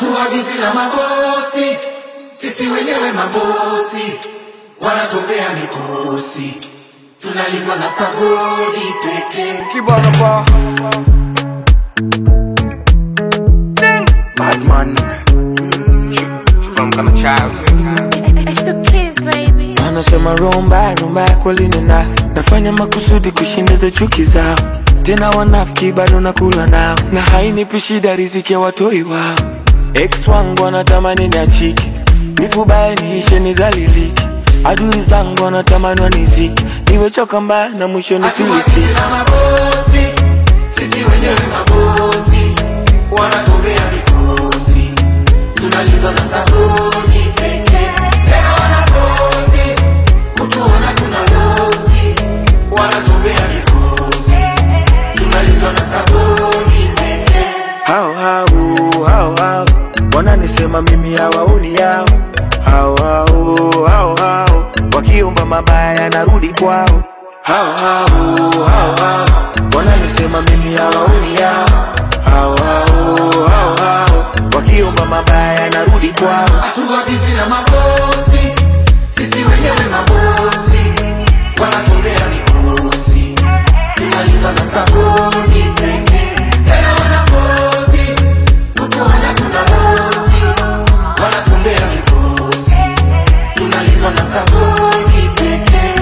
hatuagizi na mabosi, sisi wenyewe mabosi, wanatumbea mikosi, tunalindwa na sagodi pekee. Kibana ba Badman From kama child. It's the kids, baby. Anasema rumba rumba kweli nina nafanya makusudi kushinda chuki zao tena wanafiki bado nakula nao na hainipi shida riziki ya watoi wao ex wangu wanatamani niachike nifubaye niishe nidhalilike adui zangu wanatamani wanizike niwechoka mbaya na mwisho Hatuagizi nifilisike na mabosi, sisi wenyewe mabosi, wanatumbea mikosi, tunalindwa na sagodi pekee. Tena wanafosi kutuona tuna losi, wanatumbea mikosi, tunalindwa na sagodi pekee. hao hao hao hao wananisema mimi hawaoni yao hao hao hao hao wakiomba mabaya narudi kwao hao hao hao hao wananisema mimi hawaoni yao hao hao hao hao wakiomba mabaya narudi kwao Hatuagizi na mabosi, sisi wenyewe mabosi, wanatumbea mikosi, tunalindwa na sagodi pekee. Tena wanafosi kutuona tuna bosi, wanatumbea mikosi, tunalindwa na sagodi pekee.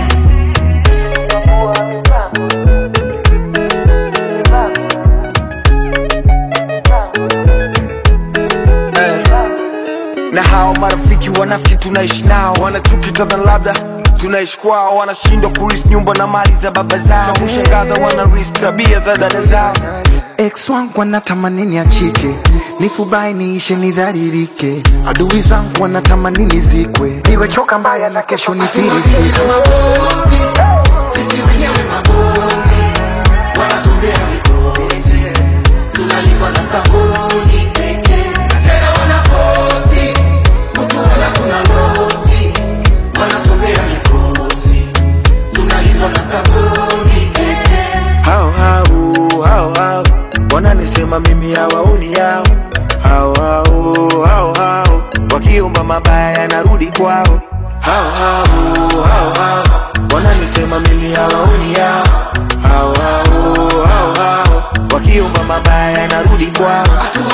Eh. na hao marafiki wanafiki tunaishi nao wanachuki kadha labda tunaishi kwao wanashindwa kuris nyumba na mali za baba zao cha kushangaza wanaris tabia za dada zao ex wangu wanatamani niachike nifubai niishe nidharirike adui zangu wanatamani nizikwe niwechoka mbaya na kesho nifirisike na mabosi, sisi wenyewe mabosi, wanatumbea mikosi, tunalindwa na sagodi pekee. Tena wanafosi kutuona tuna losi, wanatumbea mikosi, tunalindwa na sagodi pekee. hao hao hao hao wananisema mimi hawaoni yao hao hao hao hao wakiomba mabaya narudi kwao hao hao hao hao wananisema mimi hawaoni yao hao hao hao hao wakiomba mabaya narudi kwao Hatu